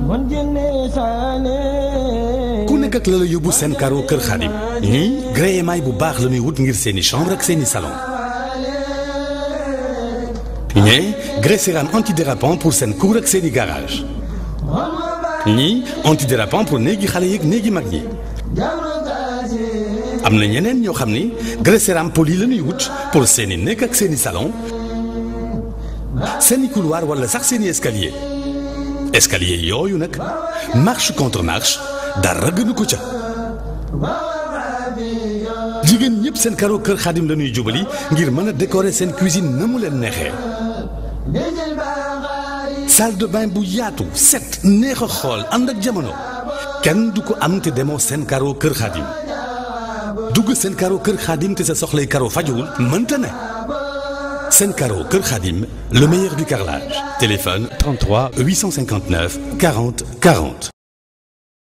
ku nekk ak la la yóbbu seen karo kër Xaadim ñii gré émail bu baax la ñuy wut ngir seeni chambre ak seeni salon ñee gré cérame antidérapant pour seen cour ak seeni garage ñii antidérapant pour néegi xale yeeg néegi mag ñi am na ñeneen ñoo xam ni gré cérame poli la ñuy wut pour seeni néeg ak seeni salon seeni couloir wala sax seeni escalier escalier yooyu nag marche contre marche dara gënu ko ca jigéen ñëpp seen karo kër xaadim la ñuy jubali ngir mën a décorer seen cuisine na mu leen neexee salle de bain bu yaatu set neex a xool ànd ak jamono kenn du ko am te demoo seen karo kër xaadim dugg seen karo kër xaadim te sa soxlay karo fajuwul mënta ne seen karo kër xaadim le meilleur du carrelage téléphone 33 859 40 40